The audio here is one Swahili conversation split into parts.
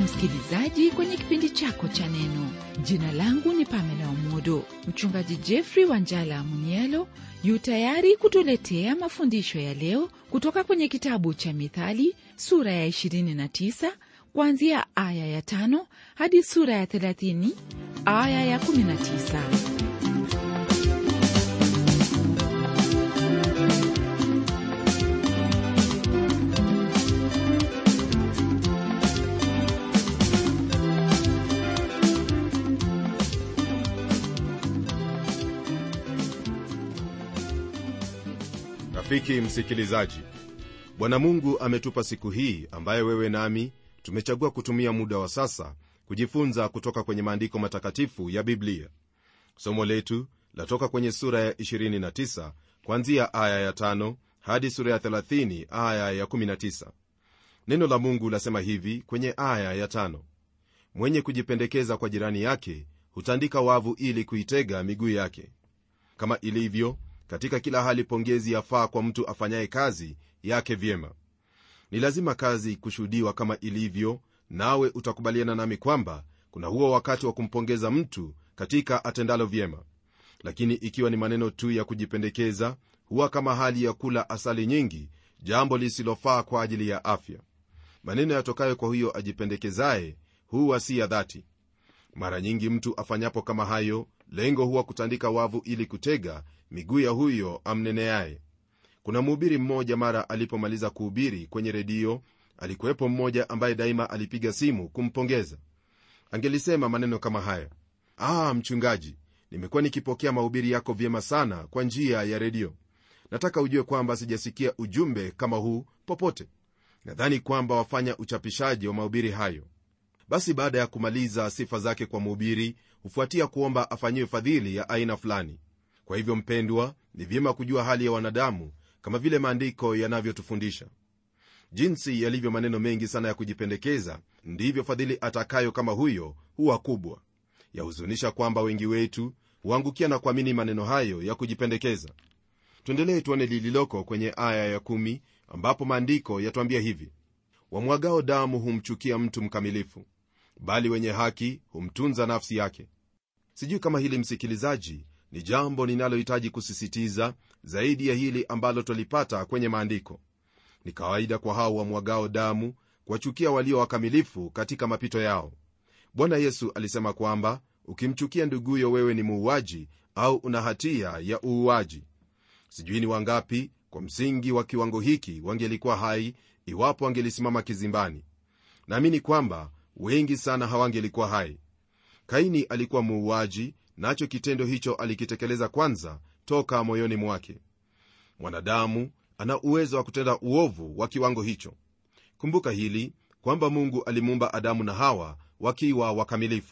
msikilizaji kwenye kipindi chako cha neno jina langu ni pamela umodo mchungaji jeffrey wanjala munielo yu tayari kutuletea mafundisho ya leo kutoka kwenye kitabu cha mithali sura ya 29 kuanzia aya ya 5 hadi sura ya 30 aya ya 19 rafiki msikilizaji bwana mungu ametupa siku hii ambayo wewe nami tumechagua kutumia muda wa sasa kujifunza kutoka kwenye maandiko matakatifu ya biblia somo letu latoka kwenye sura ya 29 kwanzia aya ya 5 hadi sura ya 30 aya ya 19 neno la mungu lasema hivi kwenye aya ya 5 mwenye kujipendekeza kwa jirani yake hutandika wavu ili kuitega miguu yake kama ilivyo katika kila hali pongezi yafaa kwa mtu afanyaye kazi yake vyema ni lazima kazi kushuhudiwa kama ilivyo nawe utakubaliana nami kwamba kuna huo wakati wa kumpongeza mtu katika atendalo vyema lakini ikiwa ni maneno tu ya kujipendekeza huwa kama hali ya kula asali nyingi jambo lisilofaa kwa ajili ya afya maneno yatokayo kwa huyo ajipendekezaye huwa si ya dhati mara nyingi mtu afanyapo kama hayo lengo huwa kutandika wavu ili kutega miguu ya huyo amneneaye kuna mhubiri mmoja mara alipomaliza kuhubiri kwenye redio alikuwepo mmoja ambaye daima alipiga simu kumpongeza angelisema maneno kama haya ah mchungaji nimekuwa nikipokea mahubiri yako vyema sana kwa njia ya redio nataka ujue kwamba sijasikia ujumbe kama huu popote nadhani kwamba wafanya uchapishaji wa mahubiri hayo basi baada ya kumaliza sifa zake kwa mhubiri hufuatia kuomba afanyiwe fadhili ya aina fulani kwa hivyo mpendwa ni vyema kujua hali ya wanadamu kama vile maandiko yanavyotufundisha jinsi yalivyo maneno mengi sana ya kujipendekeza ndivyo fadhili atakayo kama huyo huwa kubwa yahuzunisha kwamba wengi wetu huangukia na kuamini maneno hayo ya kujipendekeza tuendelee tuone lililoko kwenye aya ya kumi, ambapo maandiko yatwambia hivi wamwagao damu humchukia mtu mkamilifu bali wenye haki humtunza nafsi yake sijui kama hili msikilizaji ni jambo linalohitaji kusisitiza zaidi ya hili ambalo twalipata kwenye maandiko ni kawaida kwa hao wamwagao damu kuwachukia walio wakamilifu katika mapito yao bwana yesu alisema kwamba ukimchukia nduguyo wewe ni muuaji au una hatia ya uuaji sijui ni wangapi kwa msingi wa kiwango hiki wangelikuwa hai iwapo wangelisimama kizimbani naamini kwamba wengi sana hawangelikuwa hai kaini alikuwa muuaji nacho kitendo hicho alikitekeleza kwanza toka moyoni mwake mwanadamu ana uwezo wa kutenda uovu wa kiwango hicho kumbuka hili kwamba mungu alimuumba adamu na hawa wakiwa wakamilifu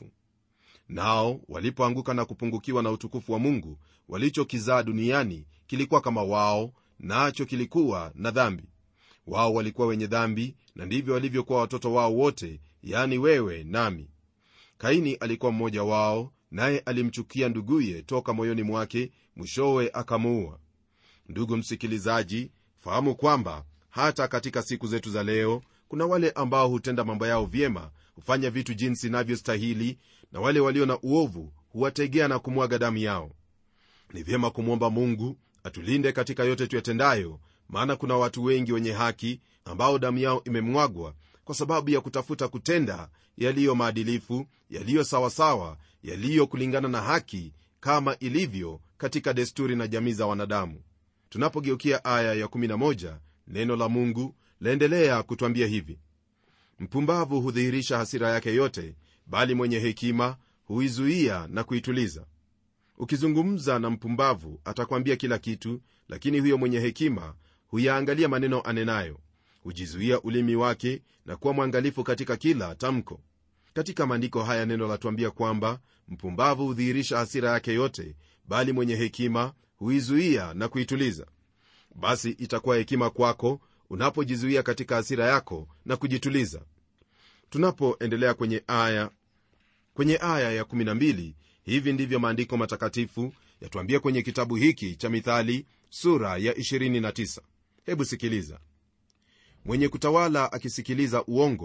nao walipoanguka na kupungukiwa na utukufu wa mungu walichokizaa duniani kilikuwa kama wao nacho kilikuwa na dhambi wao walikuwa wenye dhambi na ndivyo walivyokuwa watoto wao wote yani wewe nami kaini alikuwa mmoja wao naye alimchukia nduguye toka moyoni mwake mwishowe akamuua ndugu msikilizaji fahamu kwamba hata katika siku zetu za leo kuna wale ambao hutenda mambo yao vyema hufanya vitu jinsi inavyostahili na wale walio na uovu huwategea na kumwaga damu yao ni vyema kumwomba mungu atulinde katika yote tuyatendayo maana kuna watu wengi wenye haki ambao damu yao imemwagwa kwa sababu ya kutafuta kutenda yaliyo maadilifu yaliyo sawasawa yaliyo kulingana na haki kama ilivyo katika desturi na jamii za wanadamu tunapogeukia aya ya 11 neno la mungu laendelea kutwambia hivi mpumbavu hudhihirisha hasira yake yote bali mwenye hekima huizuia na kuituliza ukizungumza na mpumbavu atakwambia kila kitu lakini huyo mwenye hekima huyaangalia maneno anenayo hujizuia ulimi wake na kuwa mwangalifu katika kila tamko katika maandiko haya neno latuambia kwamba mpumbavu hudhihirisha hasira yake yote bali mwenye hekima huizuia na kuituliza basi itakuwa hekima kwako unapojizuia katika hasira yako na kujituliza tunapoendelea kwenye aya kwenye aya ya 12 hivi ndivyo maandiko matakatifu yatuambia kwenye kitabu hiki cha mithali sura ya 29 hebu sikiliza mwenye kutawala akisikiliza uongo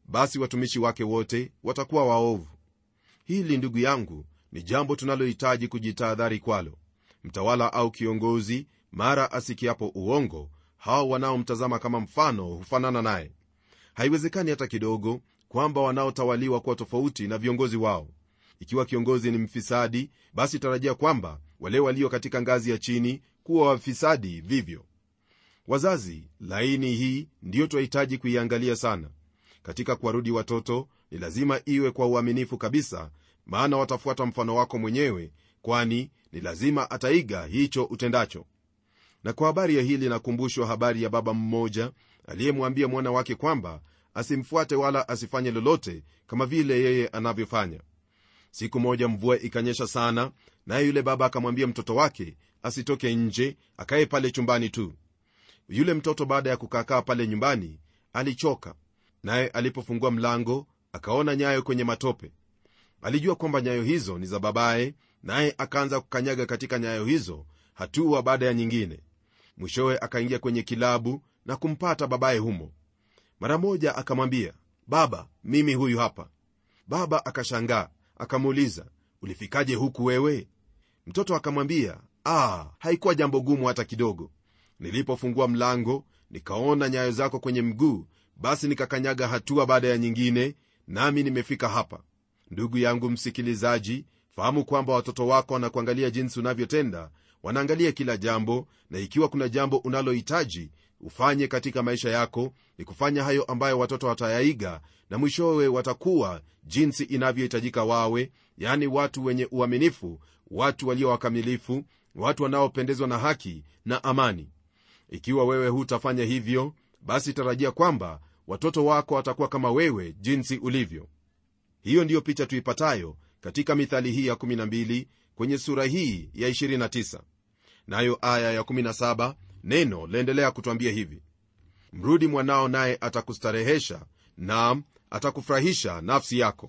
basi watumishi wake wote watakuwa waovu hili ndugu yangu ni jambo tunalohitaji kujitahadhari kwalo mtawala au kiongozi mara asikiapo uongo hao wanaomtazama kama mfano hufanana naye haiwezekani hata kidogo kwamba wanaotawaliwa kuwa tofauti na viongozi wao ikiwa kiongozi ni mfisadi basi tarajia kwamba wale walio katika ngazi ya chini kuwa wafisadi vivyo wazazi laini hii ndiyo twahitaji kuiangalia sana katika kuwarudi watoto ni lazima iwe kwa uaminifu kabisa maana watafuata mfano wako mwenyewe kwani ni lazima ataiga hicho utendacho na kwa habari ya hili nakumbushwa habari ya baba mmoja aliyemwambia mwana wake kwamba asimfuate wala asifanye lolote kama vile yeye anavyofanya siku moja mvua ikanyesha sana naye yule baba akamwambia mtoto wake asitoke nje akaye pale chumbani tu yule mtoto baada ya kukaakaa pale nyumbani alichoka naye alipofungua mlango akaona nyayo kwenye matope alijua kwamba nyayo hizo ni za babaye naye akaanza kukanyaga katika nyayo hizo hatua baada ya nyingine mwishowe akaingia kwenye kilabu na kumpata babaye humo mara moja akamwambia baba mimi huyu hapa baba akashangaa akamuuliza ulifikaje huku wewe mtoto akamwambia ah, haikuwa jambo gumu hata kidogo nilipofungua mlango nikaona nyayo zako kwenye mguu basi nikakanyaga hatua baada ya nyingine nami nimefika hapa ndugu yangu msikilizaji fahamu kwamba watoto wako wanakuangalia jinsi unavyotenda wanaangalia kila jambo na ikiwa kuna jambo unalohitaji ufanye katika maisha yako ni kufanya hayo ambayo watoto watayaiga na mwishowe watakuwa jinsi inavyohitajika wawe yaani watu wenye uaminifu watu walio wakamilifu watu wanaopendezwa na haki na amani ikiwa wewe hutafanya hivyo basi tarajia kwamba watoto wako watakuwa kama wewe jinsi ulivyo hiyo ndiyo picha tuipatayo katika mithali hii ya 12 kwenye sura hii ya 29 nayo aya ya 17 neno laendelea kutwambia hivi mrudi mwanao naye atakustarehesha nam atakufurahisha nafsi yako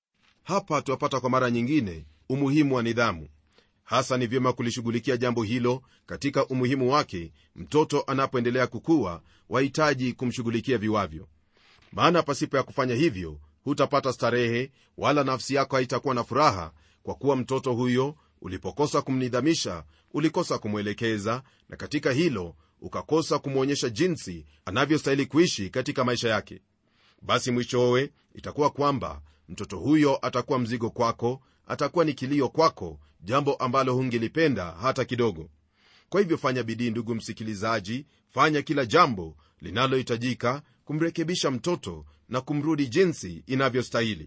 hapa twapata kwa mara nyingine umuhimu wa nidhamu hasa ni vyema kulishughulikia jambo hilo katika umuhimu wake mtoto anapoendelea kukua wahitaji kumshughulikia viwavyo maana pasipo ya kufanya hivyo hutapata starehe wala nafsi yako haitakuwa na furaha kwa kuwa mtoto huyo ulipokosa kumnidhamisha ulikosa kumwelekeza na katika hilo ukakosa kumwonyesha jinsi anavyostahili kuishi katika maisha yake basi mwishowe itakuwa kwamba mtoto huyo atakuwa mzigo kwako atakuwa ni kilio kwako jambo ambalo hungelipenda hata kidogo kwa hivyo fanya bidii ndugu msikilizaji fanya kila jambo linalohitajika kumrekebisha mtoto na kumrudi jinsi inavyostahili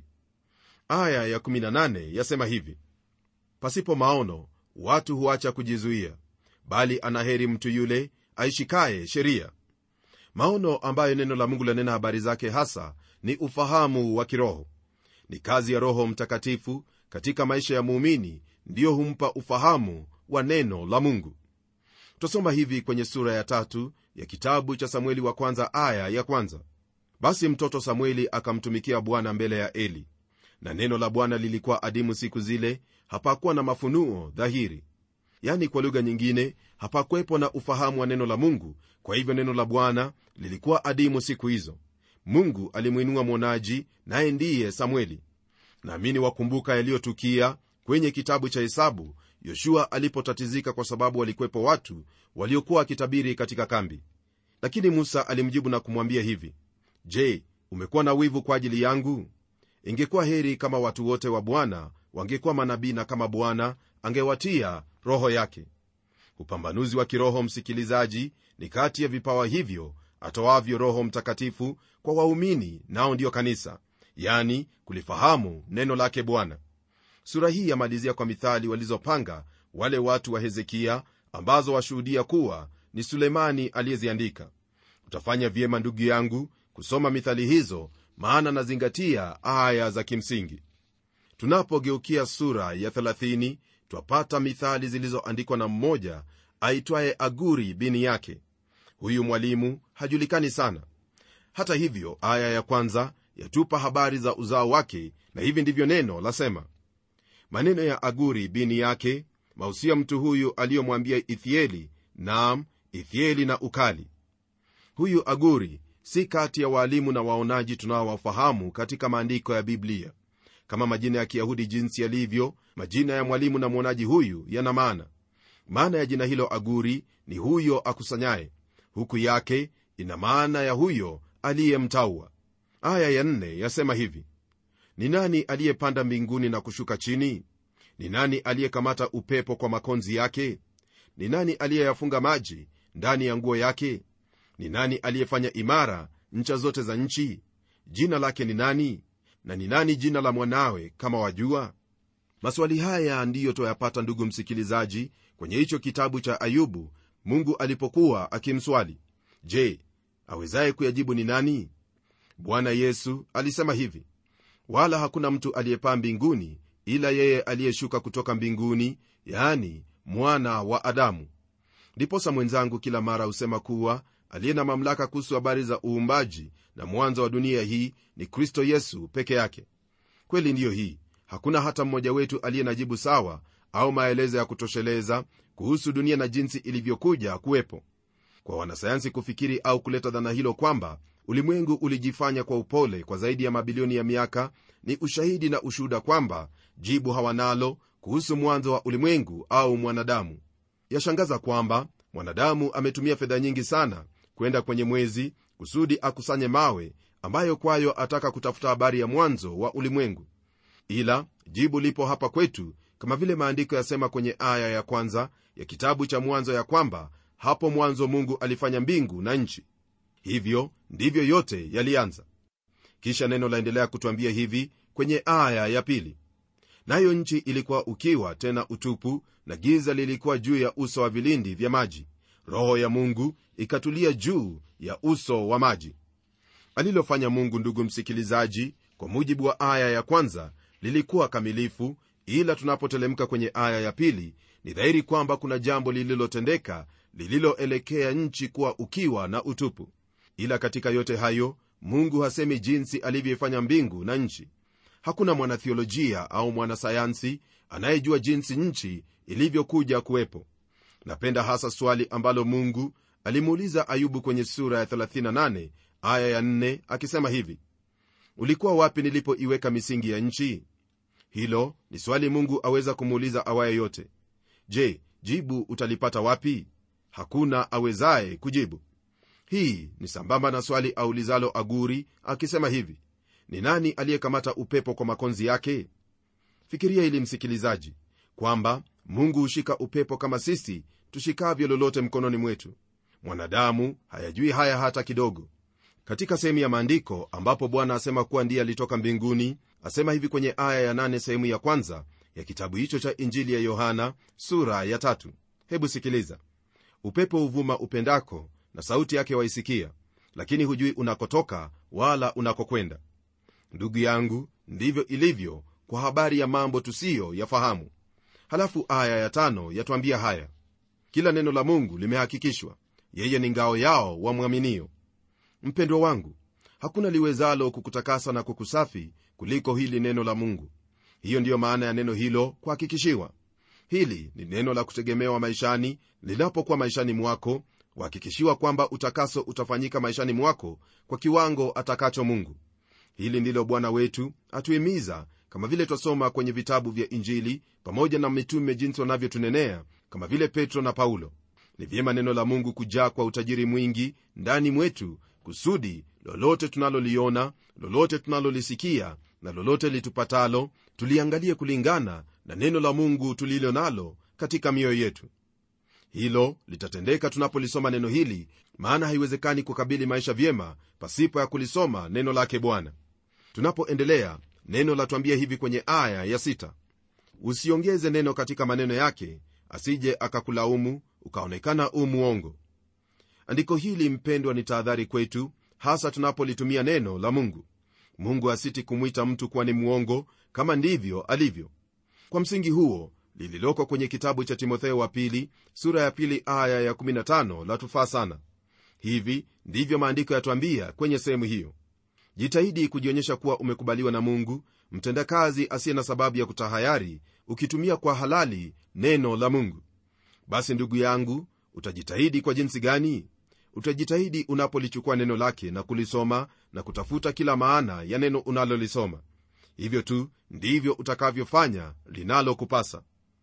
aya ya18 yasema hivi pasipo maono watu huacha kujizuia bali anaheri mtu yule aishikaye sheria maono ambayo neno la mungu lanena habari zake hasa ni ufahamu wa kiroho ni kazi ya roho mtakatifu katika maisha ya muumini ndiyo humpa ufahamu wa neno la mungu twasoma hivi kwenye sura ya tatu ya kitabu cha samueli wa kwanza aya ya kwanza basi mtoto samueli akamtumikia bwana mbele ya eli na neno la bwana lilikuwa adimu siku zile hapakuwa na mafunuo dhahiri yani kwa lugha nyingine hapakuwepo na ufahamu wa neno la mungu kwa hivyo neno la bwana lilikuwa adimu siku hizo mungu alimwinua mwonaji naye ndiye samueli naamini wakumbuka yaliyotukia kwenye kitabu cha hesabu yoshua alipotatizika kwa sababu walikuwepo watu waliokuwa wakitabiri katika kambi lakini musa alimjibu na kumwambia hivi je umekuwa na wivu kwa ajili yangu ingekuwa heri kama watu wote wa bwana wangekuwa manabii na kama bwana angewatia roho yake upambanuzi wa kiroho msikilizaji ni kati ya vipawa hivyo atoavyo roho mtakatifu kwa waumini nao ndiyo kanisa yani kulifahamu neno lake bwana sura hii yamalizia kwa mithali walizopanga wale watu wa hezekia ambazo washuhudia kuwa ni sulemani aliyeziandika utafanya vyema ndugu yangu kusoma mithali hizo maana nazingatia aya za kimsingi tunapogeukia sura ya 30 twapata mithali zilizoandikwa na mmoja aitwaye aguri bini yake huyu mwalimu hajulikani sana hata hivyo aya ya kwanza yatupa habari za uzao wake na hivi ndivyo neno lasema maneno ya aguri bini yake mausia mtu huyu aliyomwambia ithieli naam ithieli na ukali huyu aguri si kati ya waalimu na waonaji tunaowafahamu katika maandiko ya biblia kama majina ya kiyahudi jinsi yalivyo majina ya mwalimu na mwonaji huyu yana maana maana ya jina hilo aguri ni huyo akusanyaye huku yake ina maana ya huyo aliyemtaua aya ya nne yasema hivi ni nani aliyepanda mbinguni na kushuka chini ni nani aliyekamata upepo kwa makonzi yake ni nani aliyeyafunga maji ndani ya nguo yake ni nani aliyefanya imara ncha zote za nchi jina lake ni nani na ni nani jina la mwanawe kama wajua maswali haya ndiyo twayapata ndugu msikilizaji kwenye hicho kitabu cha ayubu mungu alipokuwa akimswali je awezaye kuyajibu ni nani bwana yesu alisema hivi wala hakuna mtu aliyepaa mbinguni ila yeye aliyeshuka kutoka mbinguni yani mwana wa adamu ndiposa mwenzangu kila mara husema kuwa aliye na mamlaka kuhusu habari za uumbaji na mwanzo wa dunia hii ni kristo yesu peke yake kweli ndiyo hii hakuna hata mmoja wetu aliye na jibu sawa au maelezo ya kutosheleza kuhusu dunia na jinsi ilivyokuja kuwepo kwa wanasayansi kufikiri au kuleta dhana hilo kwamba ulimwengu ulijifanya kwa upole kwa zaidi ya mabilioni ya miaka ni ushahidi na ushuhuda kwamba jibu hawanalo kuhusu mwanzo wa ulimwengu au mwanadamu yashangaza kwamba mwanadamu ametumia fedha nyingi sana kwenda kwenye mwezi kusudi akusanye mawe ambayo kwayo ataka kutafuta habari ya mwanzo wa ulimwengu ila jibu lipo hapa kwetu kama vile maandiko yasema kwenye aya ya kwanza ya kitabu cha mwanzo ya kwamba hapo mwanzo mungu alifanya mbingu na nchi hivyo ndivyo yote yalianza kisha neno laendelea kutwambia hivi kwenye aya ya pili nayo nchi ilikuwa ukiwa tena utupu na giza lilikuwa juu ya uso wa vilindi vya maji roho ya mungu ikatulia juu ya uso wa maji alilofanya mungu ndugu msikilizaji kwa mujibu wa aya ya kwanza lilikuwa kamilifu ila tunapotelemka kwenye aya ya pili ni dhahiri kwamba kuna jambo lililotendeka lililoelekea nchi kuwa ukiwa na utupu ila katika yote hayo mungu hasemi jinsi alivyoifanya mbingu na nchi hakuna mwanathiolojia au mwanasayansi anayejua jinsi nchi ilivyokuja kuwepo napenda hasa swali ambalo mungu alimuuliza ayubu kwenye sura ya 38 aya ya 4 akisema hivi ulikuwa wapi nilipoiweka misingi ya nchi hilo ni swali mungu aweza kumuuliza awaye yote je jibu utalipata wapi hakuna awezaye kujibu hii ni sambamba na swali aulizalo aguri akisema hivi ni nani aliyekamata upepo kwa makonzi yake fikiria ili msikilizaji kwamba mungu hushika upepo kama sisi tushikavyo lolote mkononi mwetu mwanadamu hayajui haya hata kidogo katika sehemu ya maandiko ambapo bwana asema kuwa ndiye alitoka mbinguni asema hivi kwenye aya ya nane sehemu ya kwanza ya kitabu hicho cha injili ya yohana sura ya tatu hebu sikiliza upepo huvuma upendako na sauti yake waisikia lakini hujui unakotoka wala unakokwenda ndugu yangu ndivyo ilivyo kwa habari ya mambo tusiyo yafahamu halafu aya ya tano yatwambia haya kila neno la mungu limehakikishwa yeye ni ngao yao wamwaminio mpendwa wangu hakuna liwezalo kukutakasa na kukusafi kuliko hili neno la mungu hiyo ndiyo maana ya neno hilo kuhakikishiwa hili ni neno la kutegemewa maishani linapokuwa maishani mwako kuhakikishiwa kwamba utakaso utafanyika maishani mwako kwa kiwango atakacho mungu hili ndilo bwana wetu atuhimiza kama vile twasoma kwenye vitabu vya injili pamoja na mitume jinsi wanavyotunenea kama vile petro na paulo ni vyema neno la mungu kujaa kwa utajiri mwingi ndani mwetu kusudi lolote tunaloliona lolote tunalolisikia na lolote litupatalo tuliangalie kulingana na neno la mungu tulilo nalo katika mioyo yetu hilo litatendeka tunapolisoma neno hili maana haiwezekani kukabili maisha vyema pasipo ya kulisoma neno lake bwana tunapoendelea neno latwambia hivi kwenye aya ya sita usiongeze neno katika maneno yake asije akakulaumu ukaonekana u mwongo andiko hili mpendwa ni tahadhari kwetu hasa tunapolitumia neno la mungu mungu asiti kumwita mtu kuwa ni mwongo kama ndivyo alivyo kwa msingi huo lililoko kwenye kitabu cha timotheo wa pili sura ya pili aya ya 15 latufaa sana hivi ndivyo maandiko yatwambia kwenye sehemu hiyo jitahidi kujionyesha kuwa umekubaliwa na mungu mtendakazi asiye na sababu ya kutahayari ukitumia kwa halali neno la mungu basi ndugu yangu utajitahidi kwa jinsi gani utajitahidi unapolichukua neno lake na kulisoma na kutafuta kila maana ya neno unalolisoma hivyo tu ndivyo utakavyofanya linalokupasa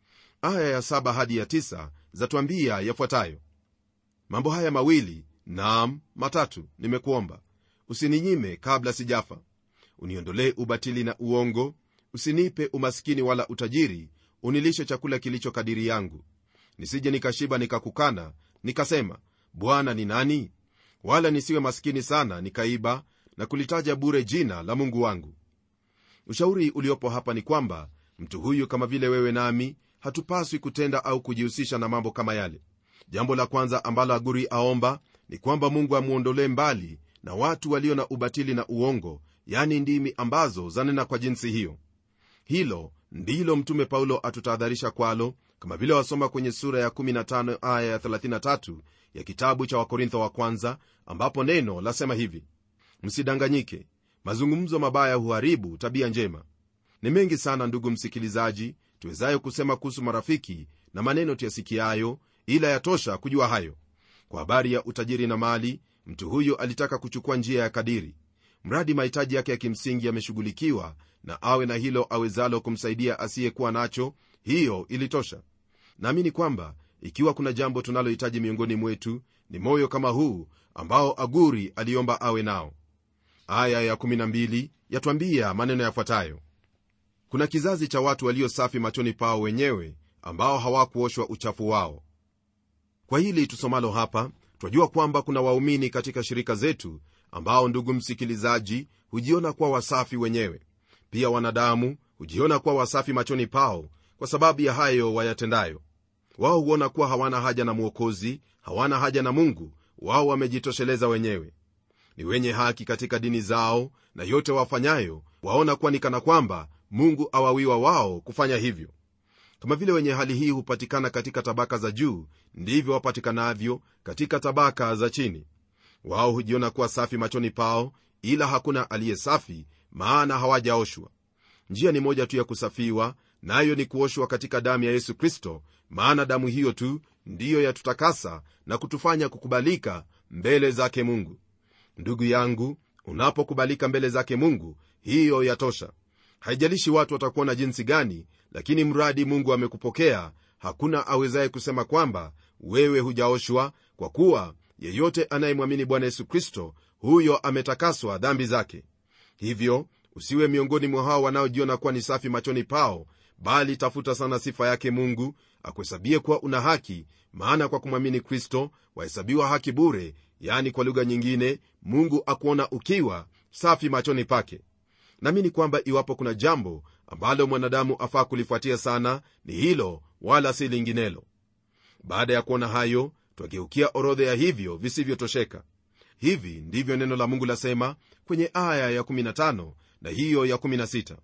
aya ya saba hadi ya tisa zatuambia yafuatayo mambo haya mawili naam matatu nimekuomba usininyime kabla sijafa uniondolee ubatili na uongo usinipe umaskini wala utajiri unilishe chakula kilicho kadiri yangu nisije nikashiba nikakukana nikasema bwana ni nani wala nisiwe maskini sana nikaiba na kulitaja bure jina la mungu wangu ushauri uliopo hapa ni kwamba mtu huyu kama vile wewe nami hatupaswi kutenda au kujihusisha na mambo kama yale jambo la kwanza ambalo aguri aomba ni kwamba mungu amwondolee mbali na watu walio na ubatili na uongo yani ndimi ambazo zanena kwa jinsi hiyo hilo ndilo mtume paulo atutahadharisha kwalo kama vile wasoma kwenye sura ya 15 aya ya 33 ya kitabu cha wakorintho wa kwanza ambapo neno lasema hivi msidanganyike mazungumzo mabaya huharibu tabia njema ni mengi sana ndugu msikilizaji tuwezayo kusema kuhusu marafiki na maneno tuyasikiayo ila yatosha kujua hayo kwa habari ya utajiri na mali mtu huyo alitaka kuchukua njia ya kadiri mradi mahitaji yake ya kimsingi yameshughulikiwa na awe na hilo awezalo kumsaidia asiyekuwa nacho hiyo ilitosha naamini kwamba ikiwa kuna jambo tunalohitaji miongoni mwetu ni moyo kama huu ambao aguri aliomba awe nao aya ya12 yatwambia maneno yafuatayo kuna kizazi cha watu walio safi machoni pao wenyewe ambao hawakuoshwa uchafu wao kwa hili tusomalo hapa twajua kwamba kuna waumini katika shirika zetu ambao ndugu msikilizaji hujiona kuwa wasafi wenyewe pia wanadamu hujiona kuwa wasafi machoni pao kwa sababu ya hayo wayatendayo wao huona kuwa hawana haja na mwokozi hawana haja na mungu wao wamejitosheleza wenyewe ni wenye haki katika dini zao na yote wafanyayo waona kuwa ni kana kwamba mungu awawiwa wao kufanya hivyo kama vile wenye hali hii hupatikana katika tabaka za juu ndivyo wapatikanavyo katika tabaka za chini wao hujiona kuwa safi machoni pao ila hakuna aliye safi maana hawajaoshwa njia ni moja tu ya kusafiwa nayo ni kuoshwa katika damu ya yesu kristo maana damu hiyo tu ndiyo yatutakasa na kutufanya kukubalika mbele zake mungu ndugu yangu unapokubalika mbele zake mungu hiyo yatosha haijalishi watu watakuona jinsi gani lakini mradi mungu amekupokea hakuna awezaye kusema kwamba wewe hujaoshwa kwa kuwa yeyote anayemwamini bwana yesu kristo huyo ametakaswa dhambi zake hivyo usiwe miongoni mwa hao wanaojiona kuwa ni safi machoni pao bali tafuta sana sifa yake mungu akuhesabie kuwa una haki maana kwa kumwamini kristo wahesabiwa haki bure yani kwa lugha nyingine mungu akuona ukiwa safi machoni pake naamini kwamba iwapo kuna jambo ambalo mwanadamu afaa kulifuatia sana ni hilo wala si linginelo baada ya kuona hayo twageukia orodha ya hivyo visivyotosheka hivi ndivyo neno la mungu lasema kwenye aya ya15 na hiyo ya16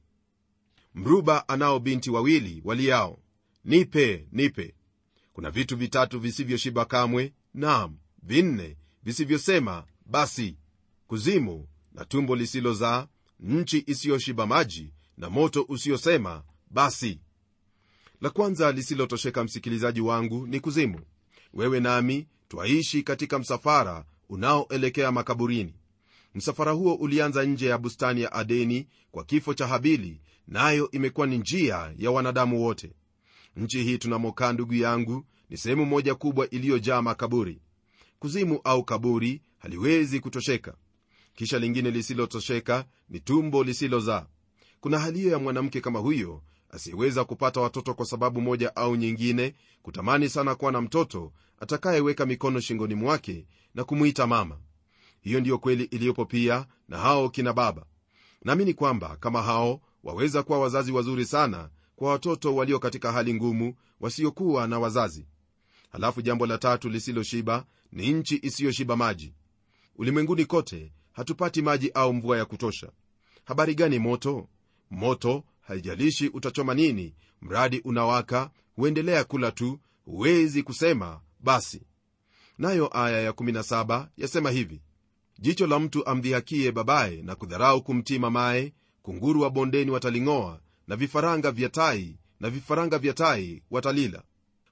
mruba anao binti wawili waliao nipe nipe kuna vitu vitatu visivyoshiba kamwe nam vinne visivyosema basi kuzimu na tumbo lisilozaa nchi isiyoshiba maji na moto usiosema basi la kwanza lisilotosheka msikilizaji wangu ni kuzimu wewe nami twaishi katika msafara unaoelekea makaburini msafara huo ulianza nje ya bustani ya adeni kwa kifo cha habili nayo na imekuwa ni njia ya wanadamu wote nchi hii tunamokaa ndugu yangu ni sehemu moja kubwa iliyojaa makaburi kuzimu au kaburi haliwezi kutosheka kisha lingine lisilotosheka ni tumbo lisilozaa kuna hali hiyo ya mwanamke kama huyo asiyeweza kupata watoto kwa sababu moja au nyingine kutamani sana kuwa na mtoto atakayeweka mikono shingoni mwake na kumwita mama hiyo ndiyo kweli iliyopo pia na hao kina baba naamini kwamba kama hao waweza kuwa wazazi wazuri sana kwa watoto walio katika hali ngumu wasiokuwa na wazazi halafu jambo la tatu lisiloshiba ni nchi isiyoshiba maji ulimwenguni kote hatupati maji au mvua ya kutosha habari gani moto moto haijalishi utachoma nini mradi unawaka huendelea kula tu huwezi kusema basi nayo aya ya17 yasema hivi jicho la mtu amdhihakie babaye na kudharau kumtii mamaye kunguru wa bondeni wataling'oa na vifaranga vya tai na vifaranga vya tai watalila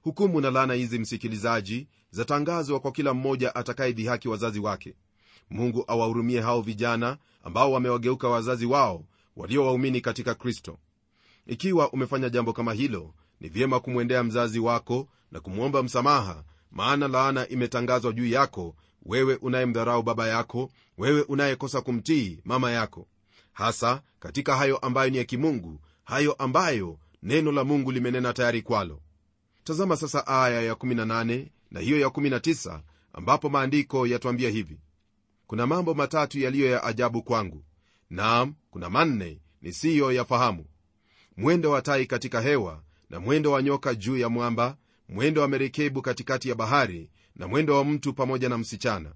hukumu na laana hizi msikilizaji zatangazwa kwa kila mmoja atakayedhihaki wazazi wake mungu awahurumie hao vijana ambao wamewageuka wazazi wao walio waumini katika kristo ikiwa umefanya jambo kama hilo ni vyema kumwendea mzazi wako na kumwomba msamaha maana laana imetangazwa juu yako wewe unayemdharau baba yako wewe unayekosa kumtii mama yako hasa katika hayo ambayo ni ya kimungu hayo ambayo neno la mungu limenena tayari kwalo tazama sasa aya ya18 na hiyo ya19 ambapo maandiko yatwambia hivi kuna mambo matatu yaliyo ya ajabu kwangu naam kuna manne nisiyo yafahamu mwendo wa tai katika hewa na mwendo wa nyoka juu ya mwamba mwendo wa merekebu katikati ya bahari na mwendo wa mtu pamoja na msichana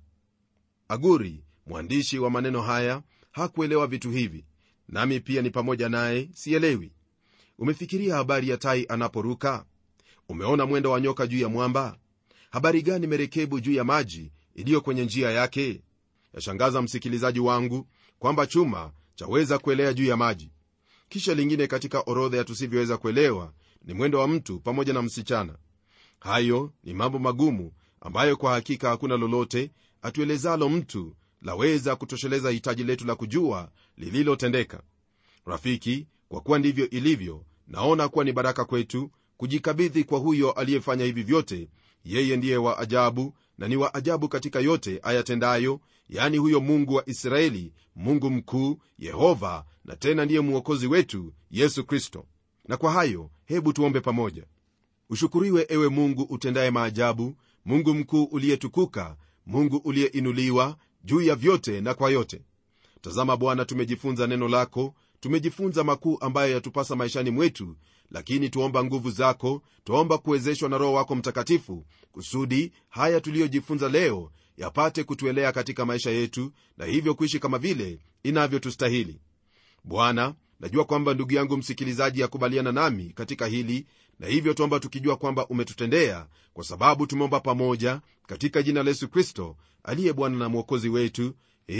aguri mwandishi wa maneno haya hakuelewa vitu hivi nami pia ni pamoja naye sielewi umefikiria habari ya tai anaporuka umeona mwendo wa nyoka juu ya mwamba habari gani merekebu juu ya maji iliyo kwenye njia yake yashangaza msikilizaji wangu kwamba chuma chaweza kuelea juu ya maji kisha lingine katika orodha ya tusivyoweza kuelewa ni mwendo wa mtu pamoja na msichana hayo ni mambo magumu ambayo kwa hakika hakuna lolote atuelezalo mtu laweza kutosheleza hitaji letu la kujua lililotendeka rafiki kwa kuwa ndivyo ilivyo naona kuwa ni baraka kwetu kujikabidhi kwa huyo aliyefanya hivi vyote yeye ndiye wa ajabu na ni wa ajabu katika yote ayatendayo yani huyo mungu wa israeli mungu mkuu yehova na tena ndiye mwokozi wetu yesu kristo na kwa hayo hebu tuombe pamoja ushukuriwe ewe mungu utendaye maajabu mungu mkuu uliyetukuka mungu uliyeinuliwa juu ya vyote na kwa yote tazama bwana tumejifunza neno lako tumejifunza makuu ambayo yatupasa maishani mwetu lakini tuomba nguvu zako twaomba kuwezeshwa na roho wako mtakatifu kusudi haya tuliyojifunza leo yapate kutuelea katika maisha yetu na hivyo kuishi kama vile inavyotustahili bwana najua kwamba ndugu yangu msikilizaji akubaliana nami katika hili na hivyo tuomba tukijua kwamba umetutendea kwa sababu tumeomba pamoja katika jina la yesu kristo aliye bwana na mwokozi wetu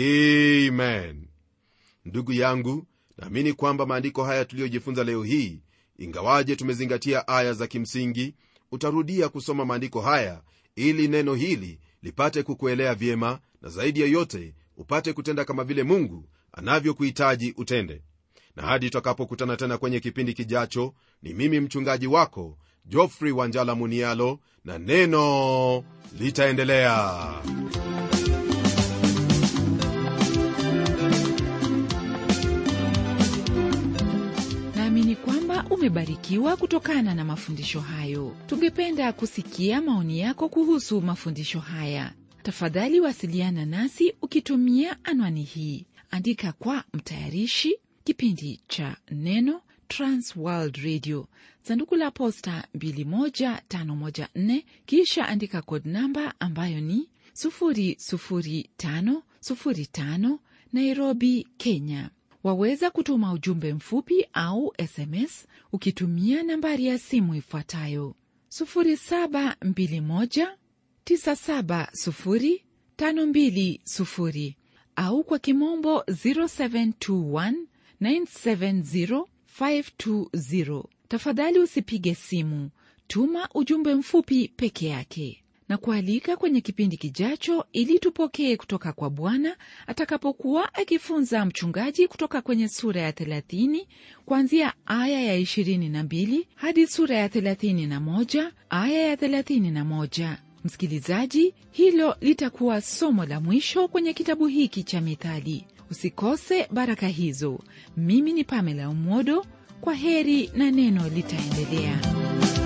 amen ndugu yangu naamini kwamba maandiko haya tuliyojifunza leo hii ingawaje tumezingatia aya za kimsingi utarudia kusoma maandiko haya ili neno hili lipate kukuelea vyema na zaidi ya yote upate kutenda kama vile mungu anavyokuhitaji utende na hadi tutakapokutana tena kwenye kipindi kijacho ni mimi mchungaji wako jofrey wanjala munialo na neno litaendelea naamini kwamba umebarikiwa kutokana na mafundisho hayo tungependa kusikia maoni yako kuhusu mafundisho haya tafadhali wasiliana nasi ukitumia anwani hii andika kwa mtayarishi kipindi cha neno transworld radio sanduku la posta 21514 kisha andika kod namba ambayo ni 00505 nairobi kenya waweza kutuma ujumbe mfupi au sms ukitumia nambari ya simu ifuatayo 721970520 au kwa kimombo 0721970520 tafadhali usipige simu tuma ujumbe mfupi peke yake na kualika kwenye kipindi kijacho ili tupokee kutoka kwa bwana atakapokuwa akifunza mchungaji kutoka kwenye sura ya 30 kuanzia aya ya 22 hadi sura ya 31 aya ya 31 msikilizaji hilo litakuwa somo la mwisho kwenye kitabu hiki cha mithali usikose baraka hizo mimi ni pamela umodo kwa heri na neno litaendelea